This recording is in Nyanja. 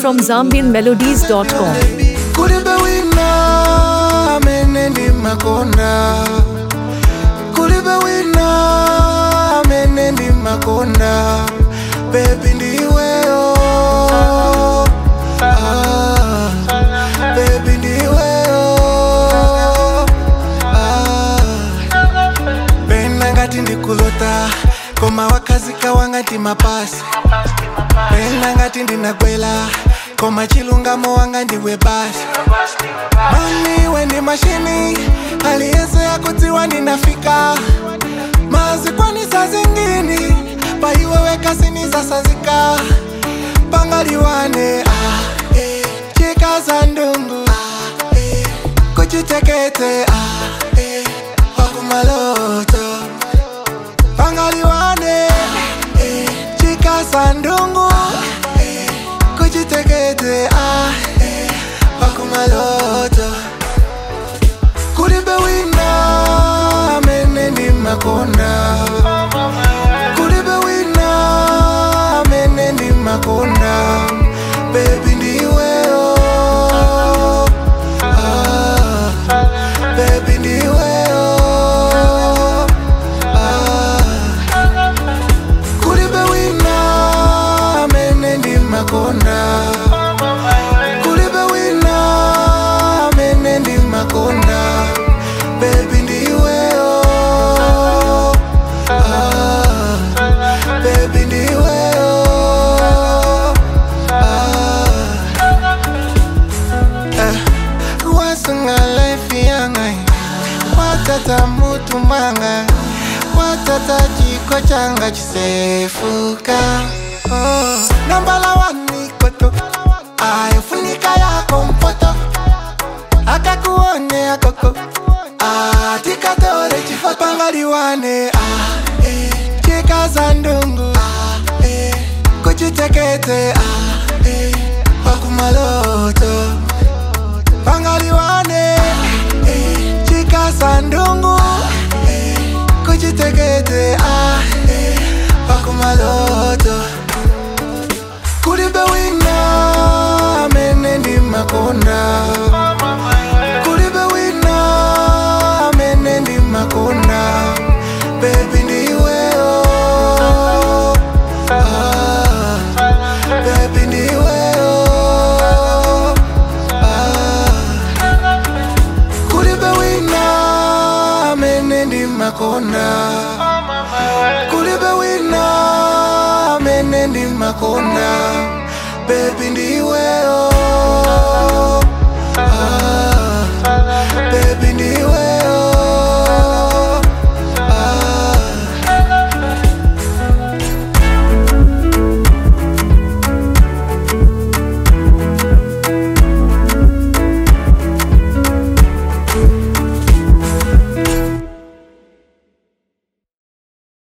from ZambianMelodies.com. kulibe wina amene ndimakonda kulibe wina amene ndimakonda bebi ndiweyo ah, bebi ndiweyo ah. pena ngati ndikulota koma wakazika wangati mapasi pena ngati ndinakwela koma chilungamo wanga ndiwe basi mami wendi mashini aliyense yakudziwa ndinafika mazikwanisa zingini paiweweka sinisasazika pangaliwane ah, eh, chikaza ndungu ah, eh, kuchitekete ah, eh, wakumaloto pangaliwane eh, chikaza ndungu eh, kuchitekete ah, eh, wakumaloto kulibe wina amene ndimakonda kulibe wina amene ndimakonda bebi ndiweyo ah, bebi ndiweyo ah, kulibe wina amene ndimakonda kulibe wina amene ndimakonda bebi ndiweyo ah, bebi ndiweyo ah, eh, wasunga life yanga watata mutu mwanga watata chiko changa chisefuka oh. nambala wanikoto ayofunika yako mpoto akakuone akoko atikatore chifo pangaliwane ah, eh, chikaza ndungu ah, eh, kuchitekete ah, eh, wakumaloto pangaliwane eh, chikaza ndungu eh, kuchitekete ah, eh, wakumaloto kulibe wina amene ndimakonda kulibe wina amene ndimakonda bebi ndiweyo ah, bebi ndiweyo ah, kulibe wina amene ndimakonda kulibe wina amene ndimakonda bebi ndiweyo